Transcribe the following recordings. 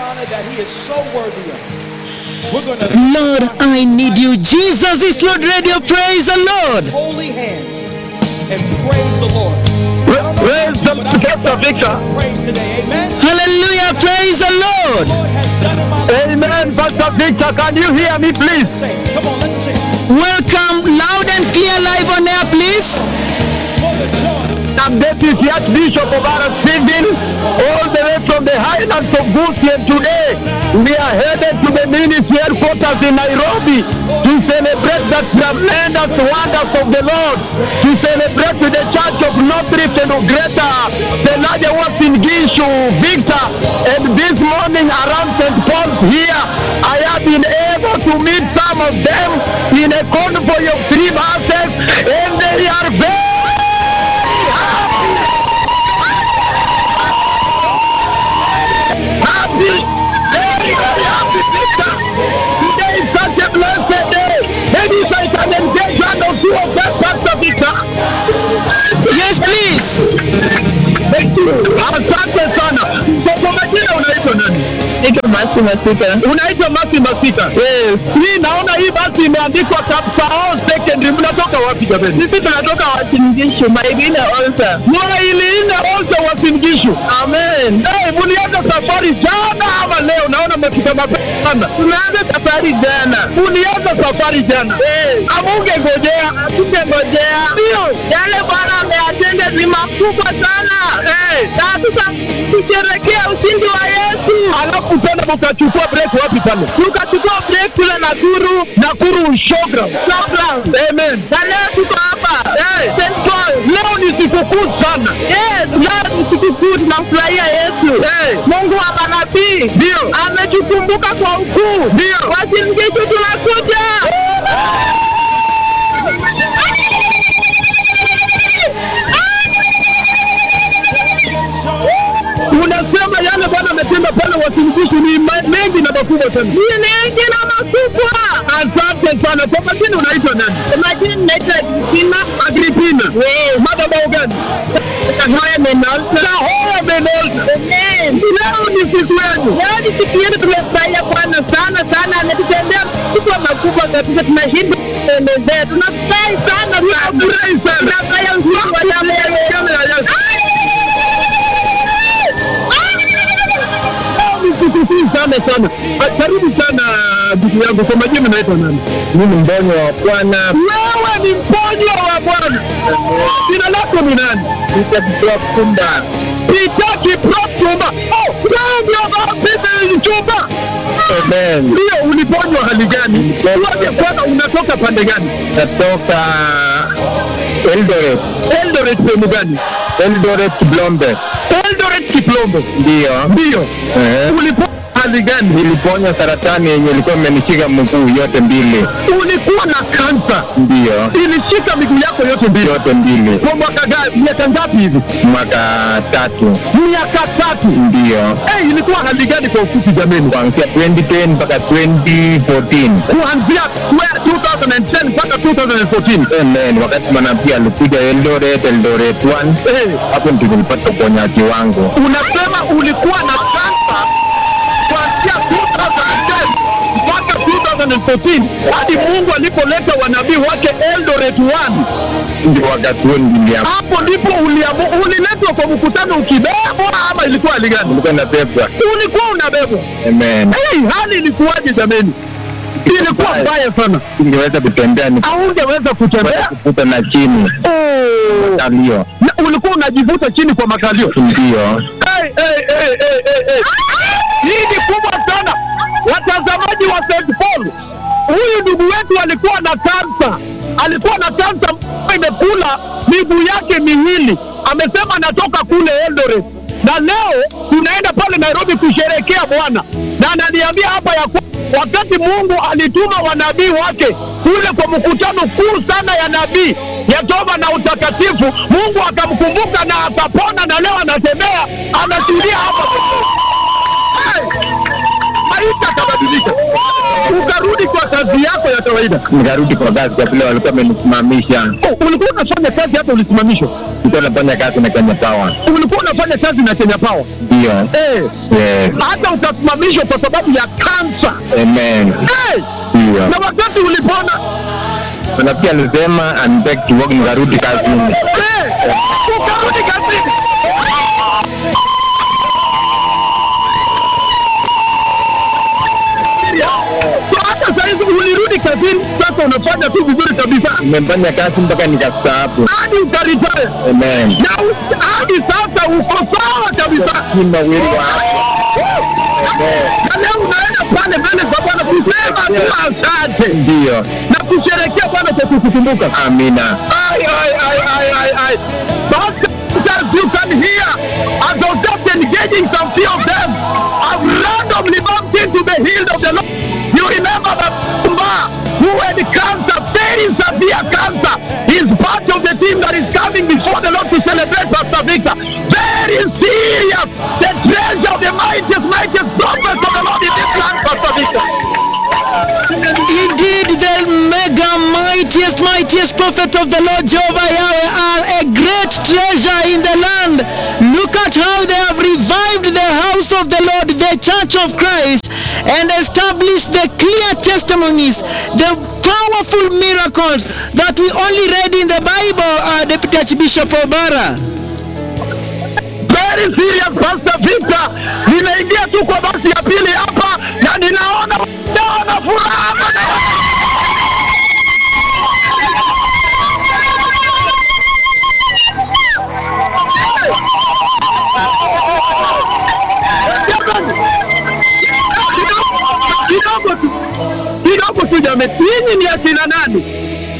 honor that He is so worthy of. We're going to Lord, I need you. Jesus is Lord Radio. Praise the Lord. holy hands and praise the Lord. I don't know Praise the about you, but I Pastor feel Victor. Praise today, Amen. Hallelujah. Praise the Lord. The Lord has done in my life. Amen. Pastor Victor, can you hear me, please? Sing. Come on, let's sing. Welcome loud and clear live on air, please. For the joy. I'm Deputy Archbishop of Arasindin, all the way from the highlands of Gusien today. We are headed to the ministry headquarters in Nairobi to celebrate the tremendous wonders of the Lord, to celebrate with the Church of North Rift and Greta, the larger ones in Gishu, Victor, and this morning around St. Paul's here, I have been able to meet some of them in a convoy of three buses, and they are very happy, very, very happy, Victor. Today is such a blessed day. Maybe if I can engage one or two of them, Pastor Victor. Yes, please. Thank you. Asante sana. So, kwa majina unaitwa nani? Iko Masi Masika. Unaitwa Masi Masika. Yes. Hii naona hii basi imeandikwa Kapsao Secondary. Mnatoka wapi jamani? Sisi tunatoka Wasingishu, Maigine Olsa. Mwailinde Olsa Wasingishu. Amen. Hey, mulianza safari jana ama leo? Naona mmefika mapema sana. Tumeanza safari jana. Mulianza safari jana. Eh. Amungengojea. Asingengojea. Ndio. Yale Bwana ameyatenda ni makubwa sana. Eh. Na sasa tusherekea ushindi wa Yesu. Alafu tena mkachukua break wapi pale? Tukachukua break kule Nakuru, Nakuru showground. Showground. Amen. Na leo tuko hapa. Eh. St. Paul. Leo ni sikukuu sana. Yes, leo ni sikukuu tunamfurahia Yesu. Eh. Mungu wa manabii. Ndio. Ametukumbuka kwa ukuu. Ndio. Wasingishu tunakuja. unasema yale Bwana ametenda pale Wasingishu ni ma- mengi na makubwa sana. Ni mengi na makubwa. Asante sana. Kwa majina unaitwa nani? Kwa majina naitwa Agripina. Agripina. Madhabahu gani? Kahoya Menolta. Kahoya Menolta. Amen. Leo ni siku yenu. Leo ni siku yenu, tumefurahia Bwana sana sana, ametutendea makubwa makubwa kabisa, tunashinda kuelezea. Tunafurahi sana, tunafurahi sana, tunafurahia uzuri wa damu ya Yesu. Ni sikukuu sana sana. Ah, Karibu sana ndugu yangu. Kwa majina naitwa nani? Mimi mbonyo wa Bwana. Wewe ni mponyo wa Bwana. Jina lako ni nani? Peter Kiprofumba. Peter Kiprofumba. Oh, wewe ndio Peter Chumba. Amen. Ndio uliponywa hali gani? Tuambie kwanza unatoka pande gani? Natoka Eldoret. Eldoret sehemu gani? Eldoret Kiplombe. Eldoret Kiplombe. Ndio. Ndio. Eh. Uliponywa hali gani? Niliponywa saratani yenye ilikuwa imenishika mguu yote mbili. Ulikuwa na kansa? Ndio. Ilishika miguu yako yote mbili? Yote mbili. Kwa mwaka gani? Miaka ngapi hivi? Mwaka tatu. Miaka tatu? Ndio. Eh, ilikuwa hali gani kwa ufupi jameni? Kuanzia 2010 mpaka 2014. Kuanzia 2010 mpaka 2014. Amen. Wakati manabii alikuja Eldoret, Eldoret 1. Eh, hapo ndipo nilipata uponyaji wangu. Unasema ulikuwa na kansa kuanzia 2010 mpaka 2014 hadi Mungu alipoleta wanabii wake Eldoret 1 ndio wakati huo nilia. Hapo ndipo uliamu, uliletwa kwa mkutano ukibebwa ama ilikuwa hali gani? Ulikuwa nabebwa. Ulikuwa unabebwa. Amen. Hey, hali ilikuwaje jameni? Ilikuwa mbaya sana. Singeweza kutembea ni haungeweza kutembea kuvuta na chini. Oh. Makalio. Na ulikuwa unajivuta chini kwa makalio. Ndio. Hey, hey, hey, hey, hey, hey. Hii ni kubwa sana. Watazamaji wa St. Paul, huyu ndugu wetu alikuwa na kansa, alikuwa na kansa ambayo imekula miguu yake miwili. Amesema anatoka kule Eldoret, na leo tunaenda pale Nairobi kusherekea Bwana, na ananiambia hapa ya kuwa wakati Mungu alituma wanabii wake kule kwa mkutano kuu sana ya nabii ya toba na utakatifu, Mungu akamkumbuka na akapona, na leo anatembea anatulia hapa Hey! maisha akabadilika, ukarudi kwa kazi yako ya kawaida nikarudi kwa kazi kwa vile walikuwa wamenisimamisha. oh, ulikuwa unafanya kazi hata ulisimamishwa Nilikuwa nafanya kazi na Kenya Power. ulikuwa unafanya kazi na kenya power Ndio. eh, Yes. hata utasimamishwa kwa sababu ya kansa Amen. eh, Ndio. na wakati ulipona Na pia alisema I'm back to work nikarudi kazini. eh, ukarudi kazini So hata sahizi ulirudi kazini sasa unafanya tu vizuri kabisa Nimefanya kazi mpaka nikastaafu. hadi ukaritaya Amen. na u- hadi sasa uko sawa kabisa Simba wili wa na leo unaenda pale mbele za bwana kusema tu asante Ndio. na kusherekea bwana kwa kukukumbuka Amina. Ay, ay, ay, ay, ay, ay. But as you can hear, as I was just engaging some few of them, I've randomly bumped into the hill of the Lord. You remember that Mba, who had cancer, very severe cancer, is part of the team that is coming before the Lord to celebrate Pastor Victor. Very serious. The treasure of the mightiest, mightiest prophets of the Lord in this land, Pastor Victor. Indeed, the mega mightiest, mightiest prophet of the Lord Jehovah Yahweh are a great treasure in the land. Look at how they have revived the house of the Lord, the church of Christ, and established the clear testimonies, the powerful miracles that we only read in the Bible, uh, Deputy Archbishop Obara. very serious Pastor Victor. Nimeingia tu kwa basi ya pili hapa na ninaona naona furaha bwana. Jamani, kidogo- kidogo tu kidogo tu jamani, nyinyi ni akina nani?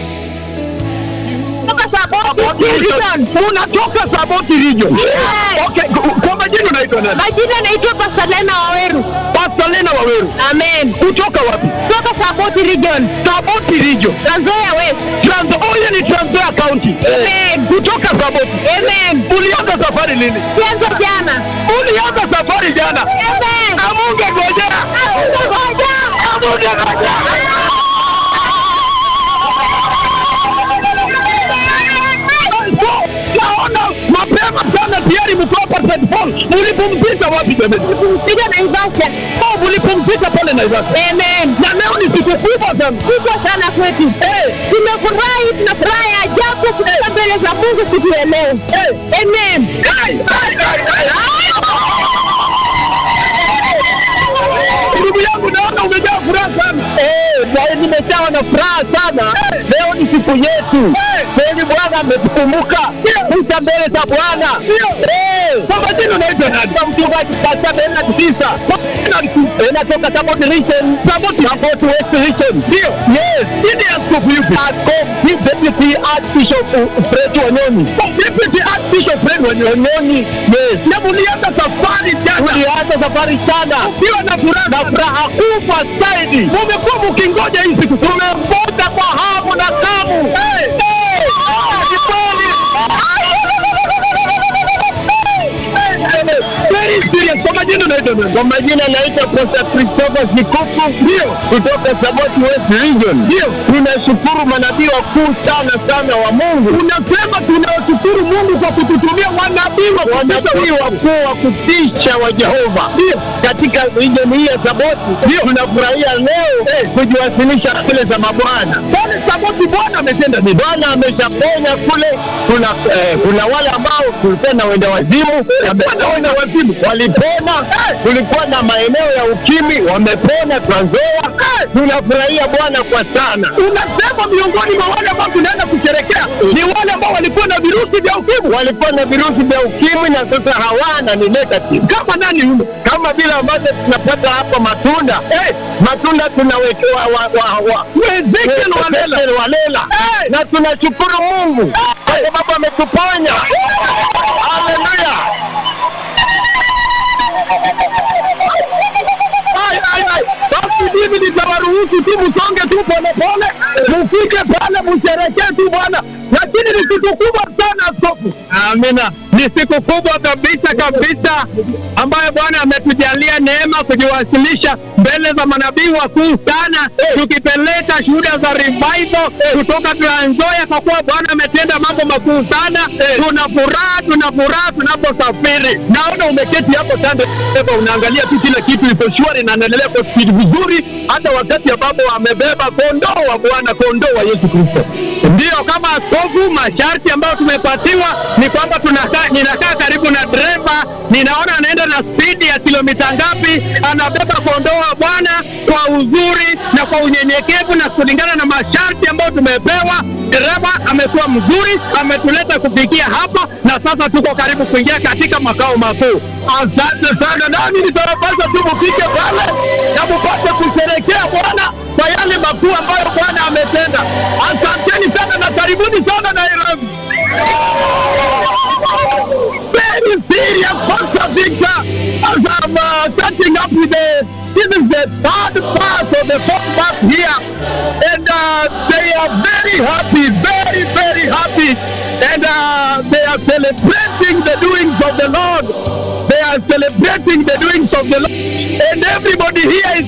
Saboti region. Unatoka Saboti region. Okay, ku- kwa majina unaitwa nani? Majina naitwa Pasalena Waweru. Pastor Lena Waweru. Amen. Kutoka wapi? Toka Saboti region. Saboti region. Trans Nzoia West. Trans Oye ni Trans Nzoia County. Amen. Kutoka Saboti. Amen. Ulianza safari lini? Chanzo jana. Ulianza safari jana. Amen. Amunge ngojea. Amunge ngoja. Amunge ngojea. Naona mapema sana tayari mko hapa St. Paul. Mlipumzika wapi jamani? Piga Naivasha. Oh, mlipumzika pale Naivasha. Amen. Na leo ni siku kubwa sana. Kubwa sana kwetu. Eh, Tumefurahi, tunafurahi ajabu kufika mbele za Mungu siku ya leo. Amen. kai, kai, kai, kai. Ndugu yangu naona umejaa furaha sana. Eh, na nimejawa na furaha sana. Leo ni siku yetu. Kweli Bwana ametukumbuka. Kuja mbele za Bwana. Eh, Kwa majina unaitwa nani? kwa mchungaji katika Bena Tisa. Inatoka Saboti region. Saboti Saboti West region. Ndio. Yes. Chini ya askofu yupi? Askofu Deputy Archbishop Fred Wanyoni. Deputy Archbishop Fred Wanyoni. Wanyoni. Yes. Na mulianza safari jana. Tulianza safari sana. Ukiwa na furaha Na furaha kubwa zaidi. Mumekuwa mkingoja hii siku. Tumengoja kwa hamu na kamu. Hey! Eh, ni kweli. Very serious. Kwa majina unaitwa nani? Kwa majina naitwa Pastor Christopher Sikuku. Ndio. Kutoka Saboti West Region. Ndio. Tunashukuru manabii wakuu sana sana wa Mungu. Unasema tunawashukuru Mungu kwa kututumia wanabii wa Wanabii wakuu wa kutisha wa Jehova. Ndio. Katika region hii ya Saboti. Ndio. Tunafurahia leo kujiwasilisha mbele za mabwana. Pale Saboti Bwana ametenda nini? Bwana ameshaponya kule. Kuna eh, kuna wale ambao kulikuwa na wenda wazimu Bwana wenda wazimu. walipona. Kulikuwa na maeneo ya ukimi wamepona Trans Nzoia. Tunafurahia Bwana kwa sana. Unasema miongoni mwa wale ambao tunaenda kusherekea ni wale ambao walikuwa na virusi vya ukimwi. Walikuwa na virusi vya ukimwi na sasa hawana, ni negative. Kama nani yule? Kama vile ambavyo tunapata hapa matunda eh, matunda tunawekewa wa, wa, wa, Ezekiel Walela. Ezekiel Walela. Eh. na tunashukuru Mungu kwa sababu ametuponya. Haleluya! Ai, ai, ai. Basi mimi nitawaruhusu tu msonge tu polepole, mufike pale msherekee tu Bwana, lakini ni kitu kubwa sana askofu. Amina. Ni siku kubwa kabisa kabisa ambayo Bwana ametujalia neema kujiwasilisha mbele za manabii wakuu sana, tukipeleka shuhuda za revival kutoka Trans Nzoia, kwa kuwa Bwana ametenda mambo makuu sana. Tuna furaha, tuna furaha tunaposafiri. Naona umeketi hapo kando, Eva, unaangalia tu kila kitu iko shwari na anaendelea kwa spidi vizuri, hata wakati ambapo amebeba kondoo wa Bwana, kondoo wa Yesu Kristo. Ndiyo, kama askofu, masharti ambayo tumepatiwa ni kwamba tunakaa, ninakaa karibu na dereva, ninaona anaenda na spidi ya kilomita ngapi, anabeba kondoo wa Bwana kwa uzuri na kwa unyenyekevu na kulingana na masharti ambayo tumepewa. Dereva amekuwa mzuri, ametuleta kufikia hapa, na sasa tuko karibu kuingia katika makao makuu. Asante sana, nami nitawapasa tu mufike pale na mupate kusherekea Bwana kwa yale makuu ambayo Bwana ametenda. Asanteni sana na karibuni sana Nairobi. Very serious Pastor Victor, as I'm uh, starting up with the, this is the third part of the fourth part here, and uh, they are very happy, very, very happy, and uh, they are celebrating the doings of the Lord. They are celebrating the doings of the Lord, and everybody here